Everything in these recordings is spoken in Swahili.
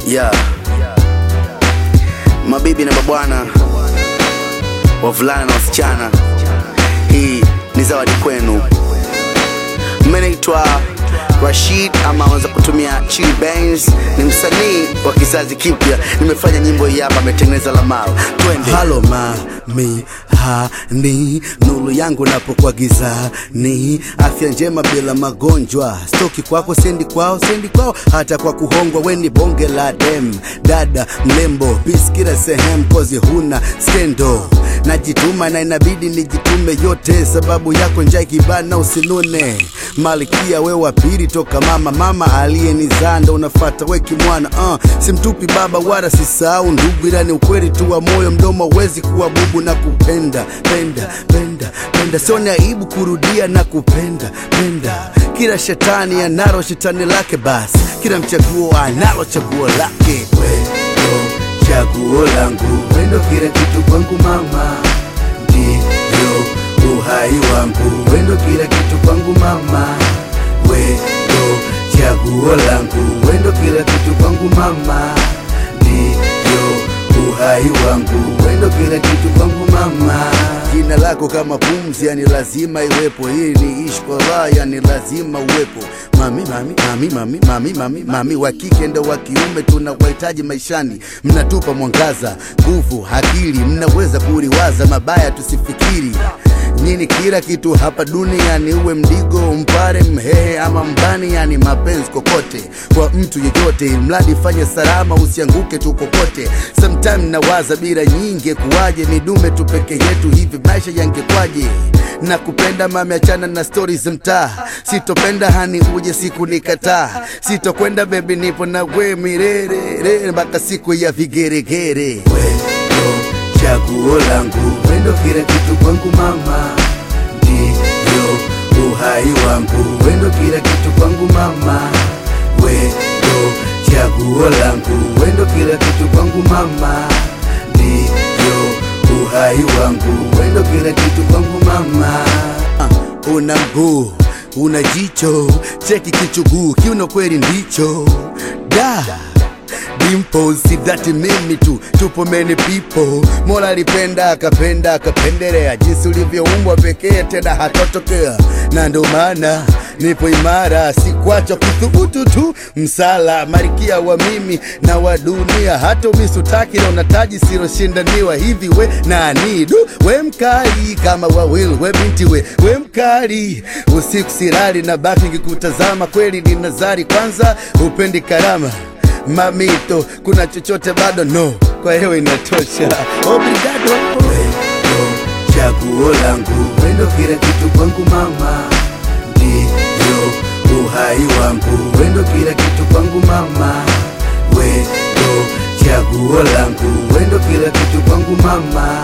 yeah. Mabibi na mabwana, wavulana na wasichana, hii ni zawadi kwenu. Mimi naitwa Rashid ama unaweza kutumia Chili Benz. Ni msanii wa kizazi kipya, nimefanya nyimbo hii hapa, ametengeneza Lamar. Twende. halo mami hani nuru yangu napokuwa gizani afya njema bila magonjwa stoki kwako sendi kwao sendi kwao hata kwa kuhongwa weni bonge la dem dada mlembo piskira sehemu kozi huna skendo najituma na inabidi nijitume yote sababu yako njaa ikibana usinune malkia we wa pili toka mama mama aliyenizaa ndo unafata weki mwana uh, simtupi baba wala sisahau ndugu ila ni ukweli tu wa moyo mdomo wezi kuwa bubu na kupenda penda penda penda sione aibu kurudia na kupenda penda kila shetani analo shetani lake basi kila mchaguo analo chaguo lake wendo chaguo langu wendo kila kitu kwangu mama ndio uhai wangu wendo kila kitu kwangu mama wendo chaguo langu wendo kila kitu kwangu mama ndio uhai wangu wendo kila kitu kwangu mama jina lako kama pumzi yani lazima iwepo hii ni ishkola yani lazima uwepo mami mami mami mami mami mami mami wa kike ndo wa kiume tunawahitaji maishani mnatupa mwangaza nguvu akili mnaweza kuliwaza mabaya tusifikiri nini kila kitu hapa duniani uwe mdigo mpare mhehe ama mbani yani mapenzi kokote kwa mtu yeyote mradi fanye salama usianguke tu kokote sometime nawaza bila nyingi kuwaje midume tu peke yetu hivi maisha yangekwaje na kupenda mami achana na stori za mtaa sitopenda hani uje siku nikataa sitokwenda bebi nipo na we mirerere mpaka siku ya vigeregere wendo chaguo langu wendo kila kitu kwangu mama ndio uhai wangu wendo kila kitu kwangu mama wendo chaguo langu wendo kila kitu kwangu mama ndio uhai wangu wendo kila kitu kwangu mama uh, una mguu una jicho cheki kichuguu kiuno kweli ndicho da dimples si dhati mimi tu tupo many people mola alipenda akapenda akapendelea jinsi ulivyoumbwa pekee tena hatotokea na ndo maana nipo imara sikwacha kuthubutu tu msala marikia wa mimi na wa dunia hata umisutaki na unataji siloshindaniwa hivi we nani du we mkali kama wawil we binti we we mkali usiku sirali na baki ngikutazama kweli ni nazari kwanza upendi karama mamito kuna chochote bado no kwa hiyo inatosha obrigado wendo chaguo langu wendo kila kitu kwangu mama ndio uhai wangu wendo kila kitu kwangu mama wendo chaguo langu wendo kila kitu kwangu mama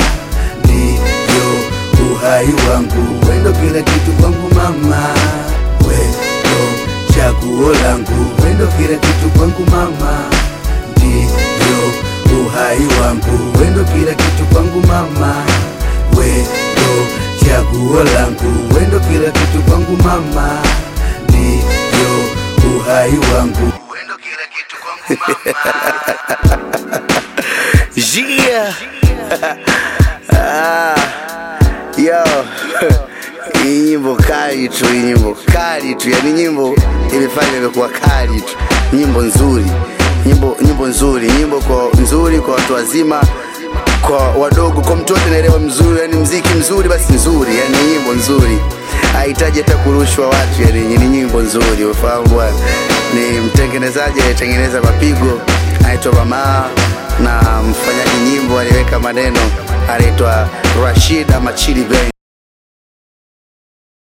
ndio uhai wangu wendo kila kitu kwangu mama wendo chaguo langu wendo kila kitu kwangu mama ndio uhai wangu wendo kila kitu kwangu mama wendo chaguo langu wendo kila kitu kwangu mama ndio uhai wangu wendo kila kitu kwangu mama Yeah. ah, yo. Hii nyimbo kali tu, hii nyimbo kali tu, yani nyimbo imefanya imekuwa kali tu, nyimbo nzuri, nyimbo nyimbo nzuri, nyimbo kwa nzuri kwa watu wazima, kwa wadogo, kwa mtoto naelewa mzuri, yani mziki mzuri, basi nzuri, yani nyimbo nzuri, hahitaji hata kurushwa watu, yani ni nyimbo nzuri, ufahamu bwana. Ni mtengenezaji aliyetengeneza mapigo anaitwa Bamaa na mfanyaji nyimbo aliweka maneno anaitwa Rashid ama Chili Benz.